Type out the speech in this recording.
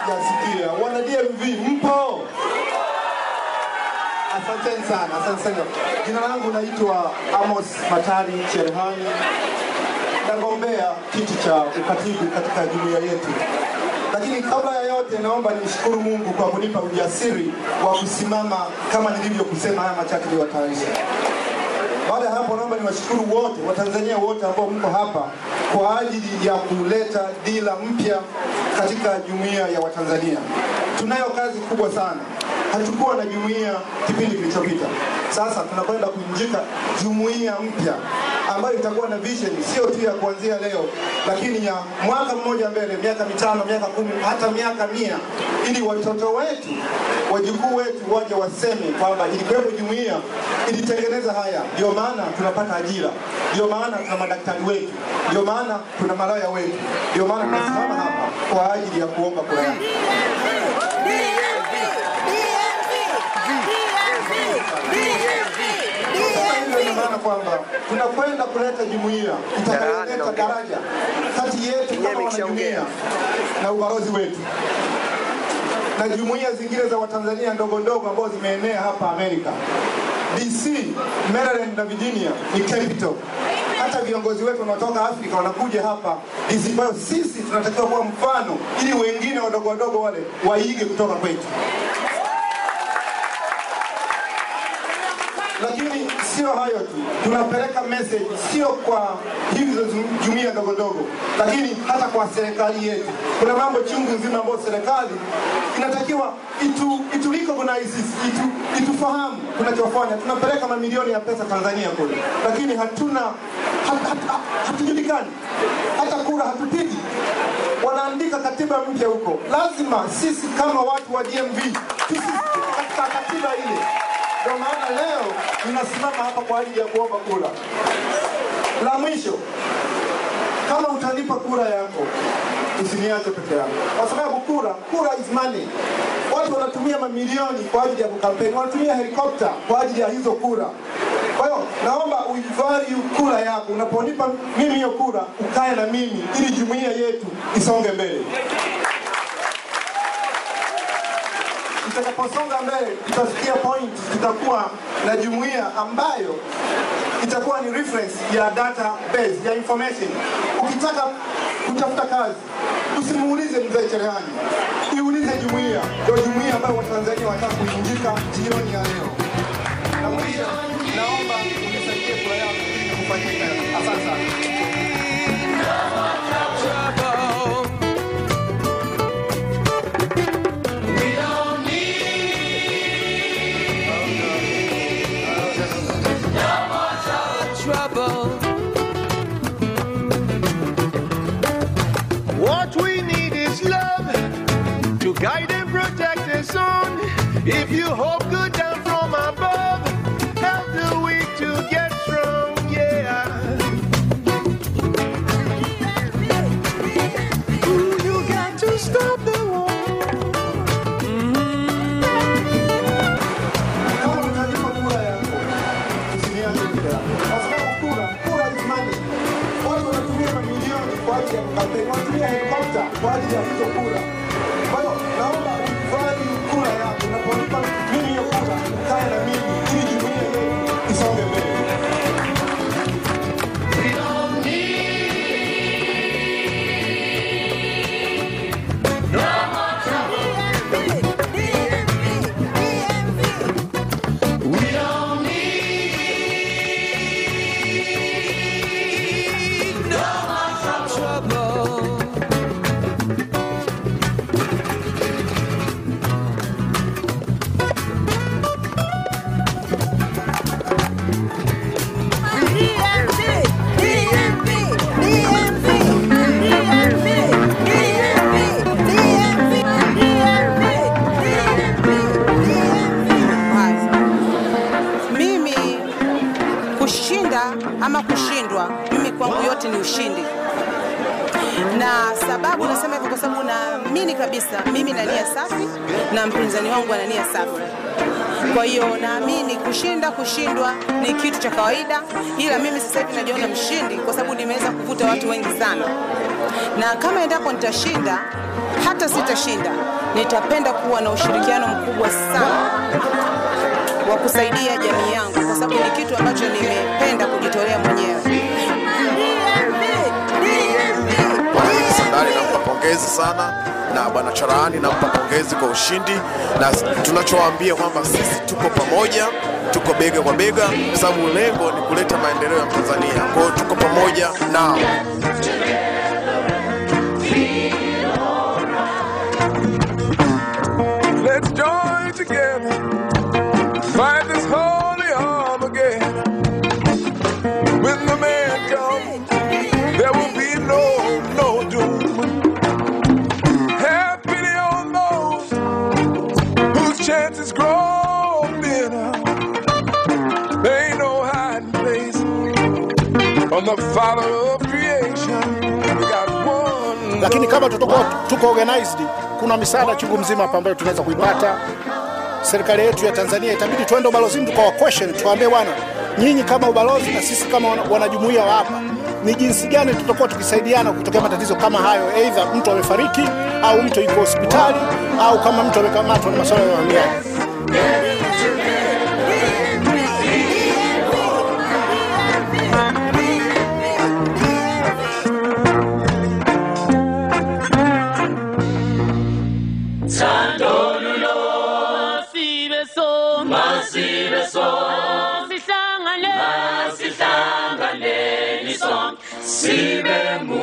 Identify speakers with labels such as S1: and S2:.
S1: sijasikia. Wana DMV mpo? Asanteni sana, asante sana. Jina langu naitwa Amos Matari Cherehani, nagombea kiti cha ukatibu katika jumuiya yetu. Lakini kabla ya yote, naomba nimshukuru Mungu kwa kunipa ujasiri wa kusimama kama nilivyokusema haya machache niwatayarisha. Baada ya hapo, naomba niwashukuru wote Watanzania wote ambao mko hapa kwa ajili ya kuleta dira mpya katika jumuiya ya Watanzania. Tunayo kazi kubwa sana. Hatukuwa na jumuiya kipindi kilichopita. Sasa tunakwenda kuinjika jumuiya mpya ambayo itakuwa na vision sio tu ya kuanzia leo, lakini ya mwaka mmoja mbele, miaka mitano, miaka kumi, hata miaka mia, ili watoto wetu, wajukuu wetu waje waseme kwamba ilikuwepo jumuiya ilitengeneza haya. Ndio maana tunapata ajira, ndio maana tuna madaktari wetu, ndio maana tuna malaya wetu, ndio maana tunasimama hapa kwa ajili ya kuomba kura yako. Sasa hivyo ina maana kwamba tunakwenda kuleta jumuiya itakayoleta daraja kati yetu kama wanajumuiya na ubalozi wetu na jumuiya zingine za Watanzania ndogo ndogo ambazo zimeenea hapa Amerika. DC, Maryland na Virginia ni capital. Hata viongozi wetu wanaotoka Afrika wanakuja hapa DC. Kwa hiyo sisi tunatakiwa kuwa mfano ili wengine wadogo wadogo wale waige kutoka kwetu. lakini sio hayo tu, tunapeleka message sio kwa hizo zu- jumuiya ndogo ndogo, lakini hata kwa serikali yetu. Kuna mambo chungu nzima ambayo serikali inatakiwa itu, itu recognize sisi, itu, itufahamu tunachofanya. Tunapeleka mamilioni ya pesa Tanzania kule, lakini hatuna hat, hat, hat, hatujulikani, hata kura hatupigi. Wanaandika katiba mpya huko, lazima sisi kama watu wa DMV tusisitike katika katiba ile. Ndio maana leo ninasimama hapa kwa ajili ya kuomba kura. La mwisho, kama utanipa kura yako, usiniache peke yangu, kwa sababu kura, kura is money. Watu wanatumia mamilioni kwa ajili ya kukampeni, wanatumia helikopta kwa ajili ya hizo kura. Kwa hiyo naomba uivalue kura yako. Unaponipa mimi hiyo kura, ukae na mimi ili jumuiya yetu isonge mbele. Tutakaposonga mbele, tutafikia point, tutakuwa na jumuiya ambayo itakuwa ni reference ya database ya information. Ukitaka kutafuta kazi, usimuulize mzee cherehani, iulize jumuiya. Ndio jumuiya ambayo Watanzania wanataka kuinjika jioni ya leo. Na mwisho, naomba unisaidie kura yangu ili kufanyika. Asante sana.
S2: trouble.
S3: What we need is love to guide and protect us on. If you hope good down from above, help the weak to get strong, yeah. Ooh, you got to stop the war.
S1: Kama utanipa kura yako, usiniache peke yangu. Kwa sababu kura, kura is money. Watu wanatumia mamilioni kwa ajili ya kampeni, wanatumia helikopta kwa ajili ya hizo kura. Kwa hiyo naomba uvalue kura yako, unaponipa mimi hiyo kura, ukae na mimi ili jumuiya yetu isonge mbele.
S2: trouble.
S4: Mimi kushinda ama kushindwa, mimi kwangu yote ni ushindi, na sababu nasema hivyo kwa sababu naamini kabisa mimi na nia safi na mpinzani wangu ana nia safi. Kwa hiyo naamini kushinda, kushindwa ni kitu cha kawaida, ila mimi sasa hivi najiona mshindi kwa sababu nimeweza kuvuta watu wengi sana. na kama endapo nitashinda, hata sitashinda, nitapenda kuwa na ushirikiano mkubwa sana wa kusaidia jamii yangu, kwa sababu ni kitu ambacho nimependa kujitolea mwenyewe.
S5: Bwana Idi Sandali nampa pongezi sana na bwana Charahani nampa pongezi kwa ushindi, na tunachowaambia kwamba sisi tuko pamoja, tuko bega kwa bega, kwa sababu lengo ni kuleta maendeleo ya Tanzania. Kwa hiyo tuko pamoja nao.
S3: Let's join together, fight this holy Armageddon. When the man comes, there will be no, no doom. Have pity on those whose chances grow thinner. There ain't no hiding place on the Father of creation. We got one.
S6: lakini kama tutakuwa tuko organized, kuna misaada chungu mzima hapa ambayo tunaweza kuipata. Serikali yetu ya Tanzania itabidi tuende ubalozini tukawa question, tuwaambie bwana, nyinyi kama ubalozi na sisi kama wana- wanajumuiya wa hapa, ni jinsi gani tutakuwa tukisaidiana kutokea matatizo kama hayo, aidha mtu amefariki au mtu yuko hospitali au kama mtu amekamatwa na masuala ya uhamiaji.
S7: Masibe son, masibe son, sihlangane, sihlangane, ni son, sibe mu